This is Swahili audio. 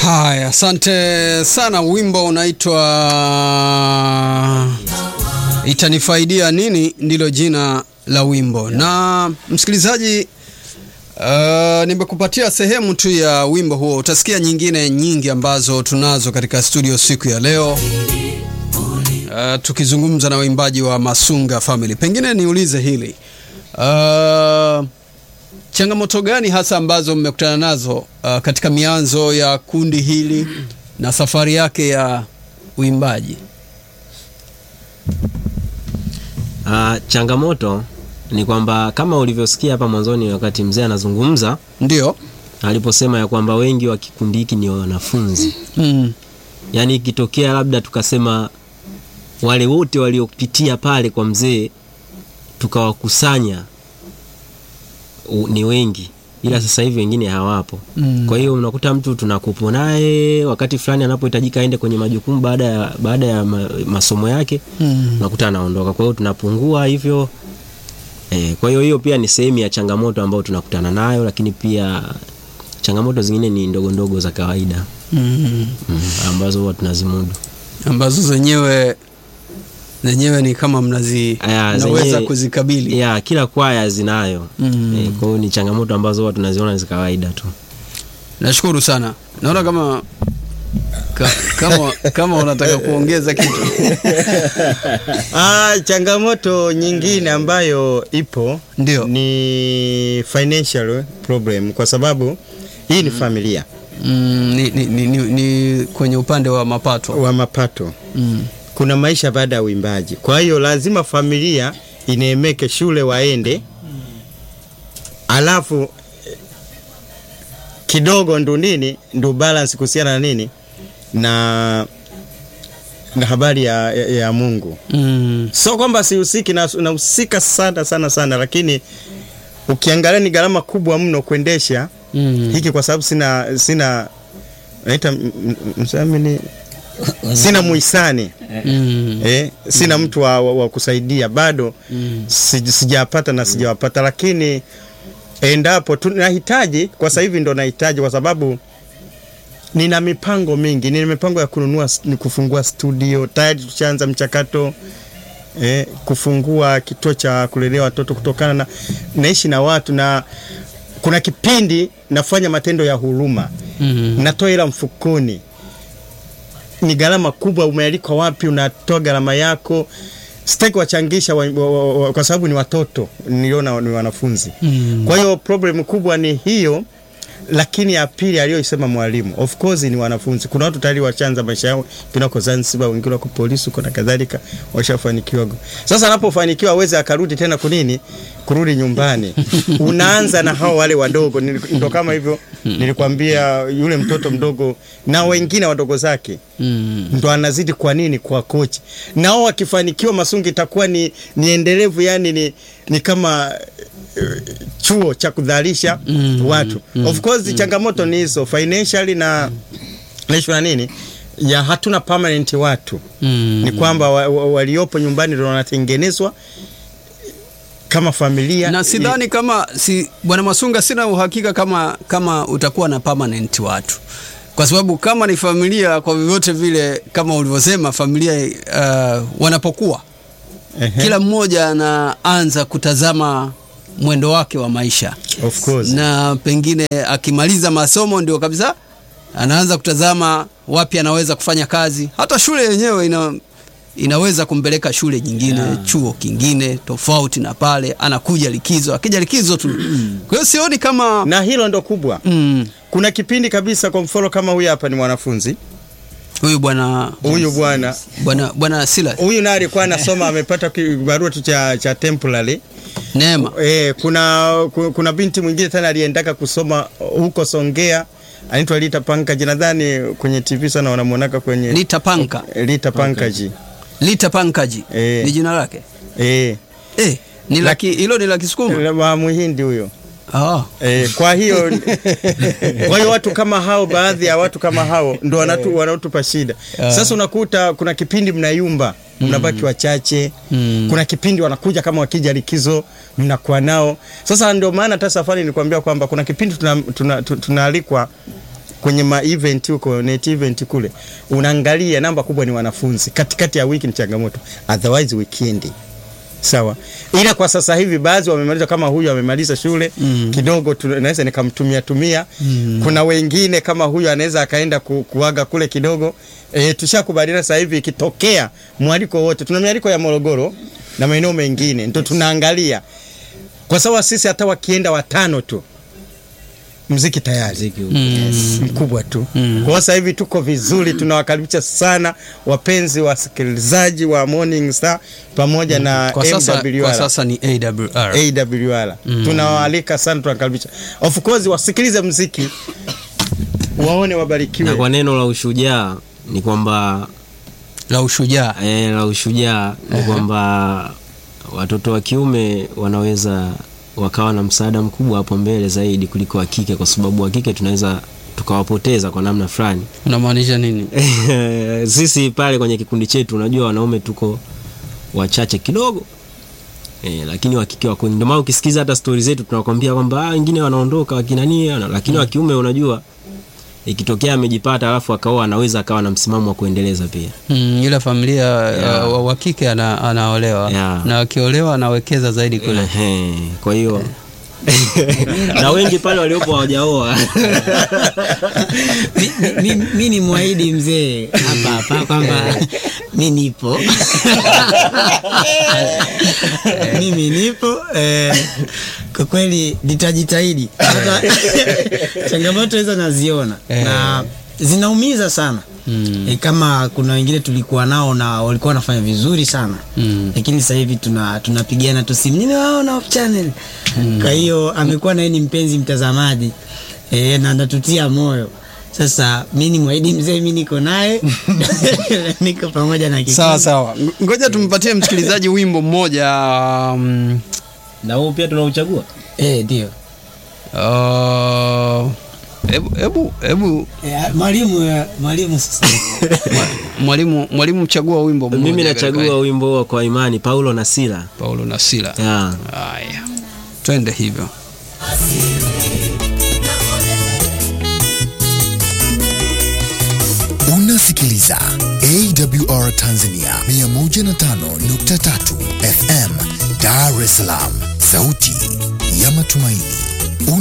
Haya, asante sana. Wimbo unaitwa Itanifaidia Nini, ndilo jina la wimbo. Na msikilizaji, uh, nimekupatia sehemu tu ya wimbo huo. Utasikia nyingine nyingi ambazo tunazo katika studio siku ya leo, uh, tukizungumza na waimbaji wa Masunga Family. Pengine niulize hili uh, changamoto gani hasa ambazo mmekutana nazo uh, katika mianzo ya kundi hili na safari yake ya uimbaji? Uh, changamoto ni kwamba kama ulivyosikia hapa mwanzoni wakati mzee anazungumza Ndio. aliposema ya kwamba wengi wa kikundi hiki ni wanafunzi. Mm. Yaani ikitokea labda tukasema wale wote waliopitia pale kwa mzee tukawakusanya u- ni wengi, ila sasa hivi wengine hawapo. Mm. Kwa hiyo unakuta mtu tunakupo naye wakati fulani anapohitajika aende kwenye majukumu baada ya, baada ya ma, masomo yake Mm. unakuta anaondoka. Kwa hiyo tunapungua hivyo e, kwa hiyo hiyo pia ni sehemu ya changamoto ambayo tunakutana nayo, lakini pia changamoto zingine ni ndogo ndogo za kawaida Mm. mm, ambazo huwa tunazimudu. ambazo zenyewe zenyewe ni kama mnazi Aya, mnaweza zenyewe- kuzikabili. ya kila kwaya zinayo Mm. e, kwa hiyo ni changamoto ambazo huwa tunaziona ni za kawaida tu. Nashukuru sana. Naona kama ka, kama kama unataka kuongeza kitu. Ah, changamoto nyingine ambayo ipo Ndio. ni financial problem kwa sababu hii ni familia Mm, ni, ni, ni, ni, ni kwenye upande wa mapato. wa mapato. Mm. Kuna maisha baada ya uimbaji, kwa hiyo lazima familia ineemeke shule waende, alafu eh, kidogo ndo nini ndo balance kuhusiana na nini na na habari ya, ya, ya Mungu. Mm. Sio kwamba sihusiki, na- nahusika sana sana sana, lakini ukiangalia ni gharama kubwa mno kuendesha Mm. hiki, kwa sababu sina sina naita m- m- msamini sina muhisani Mm. eh, sina mtu wa, wa, wa kusaidia bado Mm. si- sijapata na sijawapata, lakini endapo tunahitaji kwa sasa hivi ndo nahitaji kwa sababu nina mipango mingi, nina mipango ya kununua s- ni kufungua studio tayari, tushaanza mchakato eh, kufungua kituo cha kulelea watoto kutokana na naishi na watu na kuna kipindi nafanya matendo ya huruma Mm. natoa hela mfukoni, ni gharama kubwa. Umealikwa wapi? Unatoa gharama yako. Sitaki wachangisha wa, wa, wa, kwa sababu ni watoto, niliona ni wanafunzi. Mm. Kwa hiyo problem kubwa ni hiyo, lakini ya pili aliyoisema mwalimu, of course ni wanafunzi. Kuna watu tayari washaanza maisha yao, wengine wako Zanzibar, wengine wako polisi huko na kadhalika, washafanikiwa. Sasa anapofanikiwa aweze akarudi tena kunini, kurudi nyumbani. Unaanza na hao wale wadogo, Nili- ndo kama hivyo nilikwambia, yule mtoto mdogo na wengine wadogo zake Mm. ndo anazidi kwa nini kwa kochi nao wakifanikiwa Masungi itakuwa ni, ni endelevu yani ni, ni kama eh, chuo cha kudhalisha Mm, watu of course changamoto ni hizo financially na naishu na nini ya hatuna permanent watu Mm. ni kwamba wa, wa, waliopo nyumbani ndo wanatengenezwa kama familia na sidhani kama si bwana Masunga, sina uhakika kama kama utakuwa na permanent watu, kwa sababu kama ni familia, kwa vyovyote vile, kama ulivyosema, familia uh, wanapokuwa Ehe, kila mmoja anaanza kutazama mwendo wake wa maisha, of course na pengine akimaliza masomo ndio kabisa anaanza kutazama wapi anaweza kufanya kazi. Hata shule yenyewe ina inaweza kumpeleka shule nyingine chuo kingine tofauti na pale, anakuja likizo, akija likizo tu. Kwa hiyo sioni kama na hilo ndo kubwa mm, kuna kipindi kabisa kwa mfano kama huyu hapa ni mwanafunzi huyu bwana huyu bwana bwana bwana Silas huyu naye alikuwa anasoma amepata kibarua tu cha, cha temporary Neema e, kuna, ku- kuna binti mwingine tena aliendaka kusoma huko Songea anaitwa Lita Pankaji nadhani kwenye TV sana wanamwonaka kwenye Lita Panka Lita Pankaji Lita Pankaji Eh. ni jina lake eh eh, ni laki hilo ni la Kisukuma wa Muhindi huyo ah. E, kwa hiyo kwa hiyo watu kama hao, baadhi ya watu kama hao ndo wanatu, wanaotupa shida. Sasa unakuta kuna kipindi mnayumba, mnabaki wachache. Mm. Kuna kipindi wanakuja kama wakija likizo, mnakuwa nao. Sasa ndio maana hata safari nilikwambia kwamba kuna kipindi tunaalikwa tuna, tuna tunaalikwa kwenye ma event huko net event kule, unaangalia namba kubwa ni wanafunzi. Katikati ya wiki ni changamoto, otherwise weekend sawa. Ila kwa sasa hivi baadhi wamemaliza, kama huyu amemaliza shule Mm. kidogo, tunaweza nikamtumia tumia. Mm. Kuna wengine kama huyu anaweza akaenda ku, kuaga kule kidogo. E, tushakubaliana sasa hivi ikitokea mwaliko wote, tuna mialiko ya Morogoro na maeneo mengine, ndio tunaangalia kwa sababu sisi hata wakienda watano tu mziki tayari Muziki huu. Mm. mkubwa tu. Mm. Kwa sasa hivi tuko vizuri, tunawakaribisha sana wapenzi wasikilizaji wa Morning Star pamoja na Kwa sasa, MWR. kwa sasa ni AWR. AWR. Tunawaalika sana, tunakaribisha. Of course wasikilize mziki waone, wabarikiwe. na kwa neno la ushujaa ni kwamba la ushujaa. e, la ushujaa ni kwamba watoto wa kiume wanaweza wakawa na msaada mkubwa hapo mbele zaidi kuliko wa kike, kwa sababu wa kike tunaweza tukawapoteza kwa namna fulani. Unamaanisha nini? Sisi pale kwenye kikundi chetu, unajua wanaume tuko wachache kidogo e, lakini wa kike wako. Ndio maana ukisikiza hata stori zetu tunakwambia kwamba ah, wengine wanaondoka wakinani, lakini wa kiume unajua ikitokea amejipata alafu akaoa anaweza akawa na msimamo wa kuendeleza pia. Mm, ila familia Yeah. uh, wa kike ana, anaolewa Yeah. na akiolewa anawekeza zaidi kule. Ehe, kwa hiyo na wengi pale waliopo hawajaoa mi, mi, mi, mi ni mwahidi mzee hapa hapa kwamba mi nipo mimi nipo eh, kwa kweli nitajitahidi hata changamoto hizo naziona Eh. na zinaumiza sana Mm. e, kama kuna wengine tulikuwa nao na walikuwa wanafanya vizuri sana Mm. lakini sasa hivi tuna tunapigana tu simu ninawaona off channel kwa hiyo amekuwa naye ni mpenzi mtazamaji e, na natutia moyo sasa mi ni mwahidi mzee mi niko naye niko pamoja na kikundi. Sawa sawa, Ng- ngoja tumpatie msikilizaji wimbo mmoja um, na huo pia tunauchagua Eh, ndio uh, hebu hebu hebu Eh, mwalimu eh, mwalimu sasa mwalimu mwalimu chagua wimbo mmoja. mimi katika nachagua wimbo wa kwa imani Paulo na Sila Paulo na Sila. yeah. Haya, twende hivyo. Unasikiliza AWR Tanzania 105.3 FM Dar es Salaam, sauti ya matumaini.